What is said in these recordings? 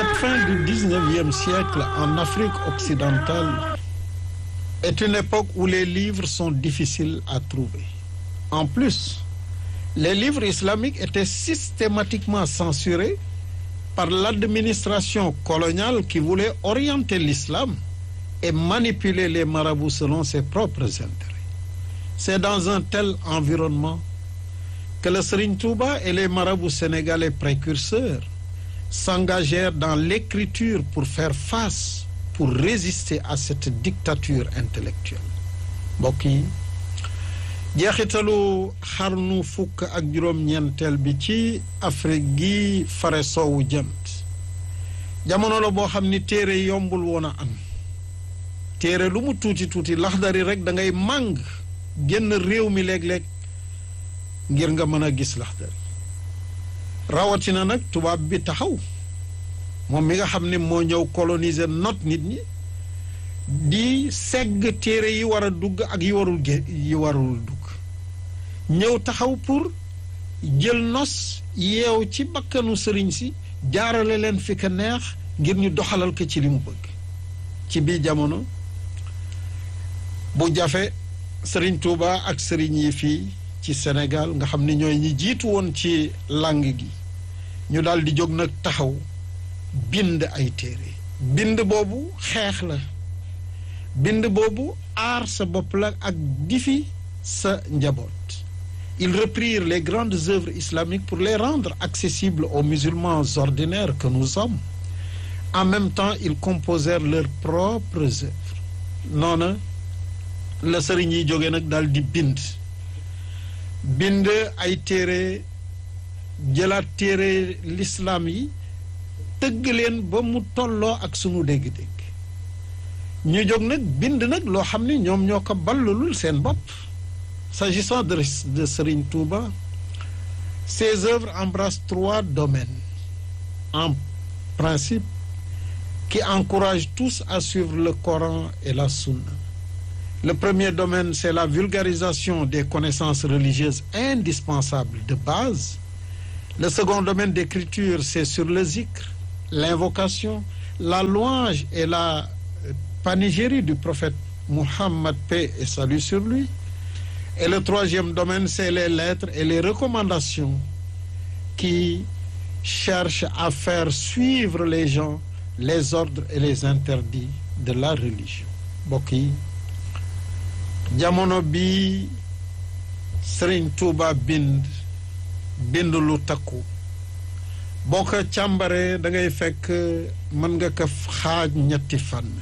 Cette fin du XIXe siècle en Afrique occidentale est une époque où les livres sont difficiles à trouver. En plus, les livres islamiques étaient systématiquement censurés par l'administration coloniale qui voulait orienter l'islam et manipuler les marabouts selon ses propres intérêts. C'est dans un tel environnement que le Serigne Touba et les marabouts sénégalais précurseurs s'engagèrent dans l'écriture pour faire face, pour résister à cette dictature intellectuelle. mbokk yi jeexitalu xarnu fukk ak juróom-ñeenteel bi ci Afrique gi fare soowu jant jamono la boo xam ni téere yombul woon a am téere lu mu tuuti tuuti laxdari rek da ngay màng génn réew mi léeg-léeg ngir nga mën a gis laxdari rawatina nag tubaab bi taxaw moom mi nga xam ne moo ñëw coloniser not nit ñi di segg téere yi war a dugg ak yi warul gé yi warul dugg ñëw taxaw pour jël nos yeew ci bakkanu sëriñ si jaarale leen fi ka neex ngir ñu doxalal ko ci li mu bëgg ci biir jamono bu jafe sëriñ Touba ak sëriñ yi fii ci Sénégal nga xam ni ñooy ñi jiitu woon ci langue gi ñu daal di jóg nag taxaw bind ay téere bind boobu xeex la bind boobu aar sa bopp la ak difi sa njaboot ils reprirent les grandes œuvres islamiques pour les rendre accessibles aux musulmans ordinaires que nous sommes en même temps ils composèrent leurs propres œuvres noona la sëriñ yi jóge nag daal di bind bind ay téere jëlaat téere l'islam yi tëgg leen ba mu tolloo ak sunu dégg-dégg ñu jóg nag bind nag loo xam ne ñoom ñoo ko ballulul seen bopp s'agissant de de Serigne Touba ses œuvres embrassent trois domaines en principe qui encouragent tous à suivre le Coran et la Sunna le premier domaine c'est la vulgarisation des connaissances religieuses indispensables de base le second domaine d'écriture c'est sur le zikr l'invocation la louange et la panégyrie du prophète Muhammad paix et salut sur lui et le troisième domaine c'est les lettres et les recommandations qui cherchent à faire suivre les gens les ordres et les interdits de la religion mbokk yi jamono bi Serigne Touba bind bind lu takku boo ko càmbaree da ngay fekk mën nga ko xaaj ñetti fànn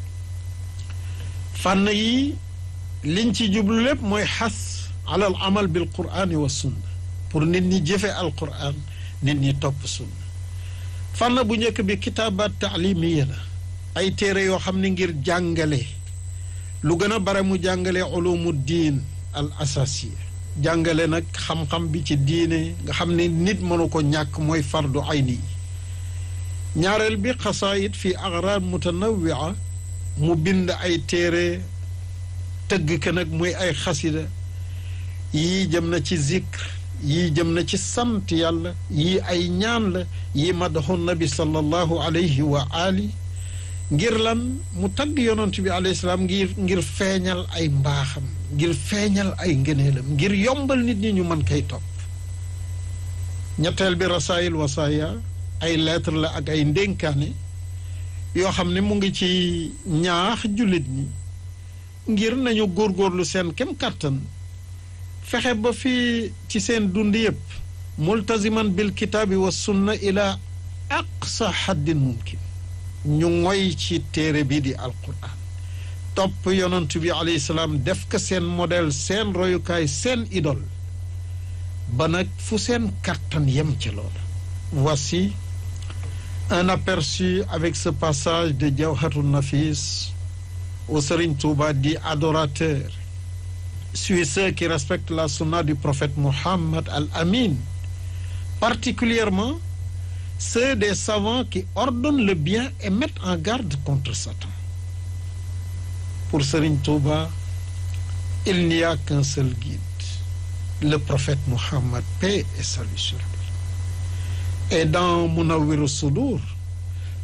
fànn yi liñ ci jublu lépp mooy xas alal amal bil qur'ani wa sunna pour nit ñi jëfe al qur'an nit ñi topp sunna fànn bu njëkk bi kitaabaat taalimiya la ay téere yoo xam ne ngir jàngale lu gën a bare mu jàngale ulumu diin al asasiya jàngale nag xam-xam bi ci diine nga xam ne nit mënu ko ñàkk mooy fardu ayni ñaareel bi xasaayid fi agrad mutanawia mu bind ay téere tëgg ke nag muy ay xasida yii jëm na ci zikr yii jëm na ci sant yàlla yii ay ñaan la yii madaxu nabi sallallahu alayhi wa ali ngir lan mu tagg yonent bi alayhi salaam ngir ngir feeñal ay mbaaxam ngir feeñal ay ngëneelam ngir yombal nit ñi ñu mën koy topp ñetteel bi rasaayil wasaaya ay lettre la ak ay ndénkaane yoo xam ne mu ngi ci ñaax jullit ñi ngir nañu góorgóorlu seen kem kàttan fexe ba fii ci seen dund yëpp multaziman bil kitaabi wa sunna ila aqsa haddin mumkin ñu ngoy ci téere bi di alquran topp yonent bi alayhi salaam def ko seen modèle seen royukaay seen idole ba nag fu seen kàttan yem ci loolu voici un aperçu avec ce passage de Jawharun Nafis où Serigne Touba dit adorateur suis ceux qui respectent la sunna du prophète Muhammad al-Amin particulièrement ceux des savants qui ordonnent le bien et mettent en garde contre Satan pour Serigne Touba il n'y a qu'un seul guide le prophète Muhammad paix et salut sur lui et dans Munawwirus Sudur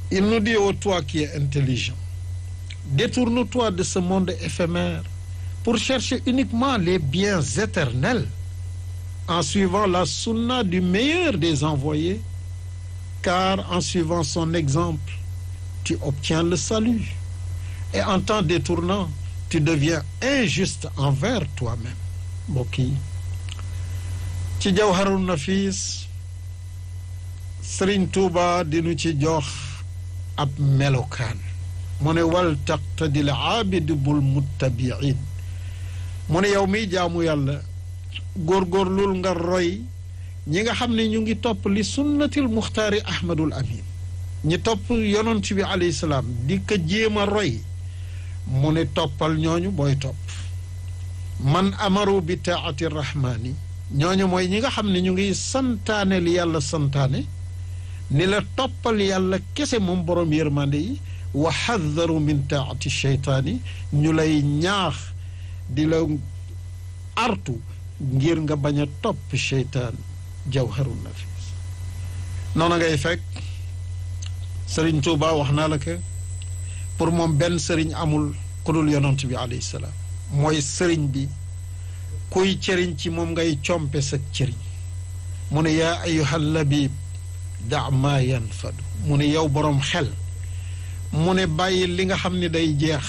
il nous dit ô toi qui es intelligent détourne-toi de ce monde éphémère pour chercher uniquement les biens éternels en suivant la sunna du meilleur des envoyés car en suivant son exemple tu obtiens le salut et en t'en détournant tu deviens injuste envers toi-même mbokk yi ci jawharul nafis Sëriñ Tuuba dinu ci jox ab melokaan mu ne wal taqtadil aabid bul muttabiin mu ne yow miy jaamu yàlla góorgóorlul nga roy ñi nga xam ne ñu ngi topp li sunnatil muxtaari ahmadul amin ñi topp yonent bi alayhi salaam di ko jéem a roy mu ne toppal ñooñu booy topp man amaru bi taati rahmaani ñooñu mooy ñi nga xam ne ñu ngi santaane li yàlla santaane ni la toppal yàlla kese moom borom yërmande yi wa xadaru min taati cheytaani ñu lay ñaax di la artu ngir nga bañ a topp cheytaan jawharul nafis noonu ngay fekk sëriñ Tuuba wax naa la que pour moom benn sëriñ amul ku dul yonent bi alayhi salaam mooy sëriñ bi kuy cëriñ ci moom ngay compe sa cëriñ mu ne yaa ayuhal labib da maa yanfadu mu ne yow boroom xel mu ne bàyyi li nga xam ne day jeex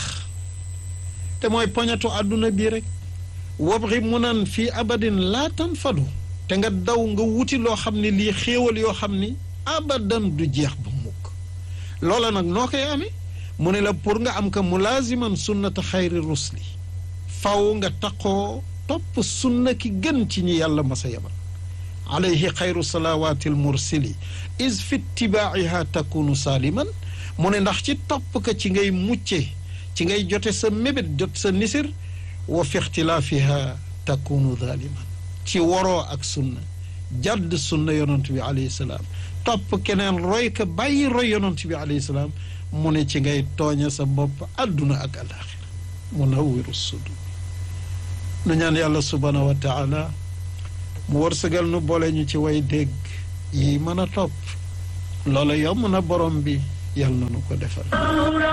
te mooy poñatu àdduna bii rek wabri mu naan fii abadin laa tanfadu te nga daw nga wuti loo xam ne lii xéewal yoo xam ni abadan du jeex ba mukk loola nag noo koy amee mu ne la pour nga am ka mulaaziman sunnata xayri rusli faw nga taqoo topp sunna ki gën ci ñi yàlla masa yabal alayhi xayru salawaati almursili is fi itibaa'iha takunu saaliman mu ne ndax ci topp ka ci ngay mucce ci ngay jote sa mébét jot sa nisir wa fi ixtilaafiha takunu zaliman ci waroo ak sunna jàdd sunna yonent bi alayhi salaam topp keneen roy ka bàyyi roy yonent bi alayhi salaam mu ne ci ngay tooña sa bopp àdduna ak alaxira munawwiru sudur nu ñaan yàlla subhaanahu wa taala mu wërsëgal nu boole ñu ci way dégg yi mën a topp loola yomb na borom bi yàlla na nu ko defal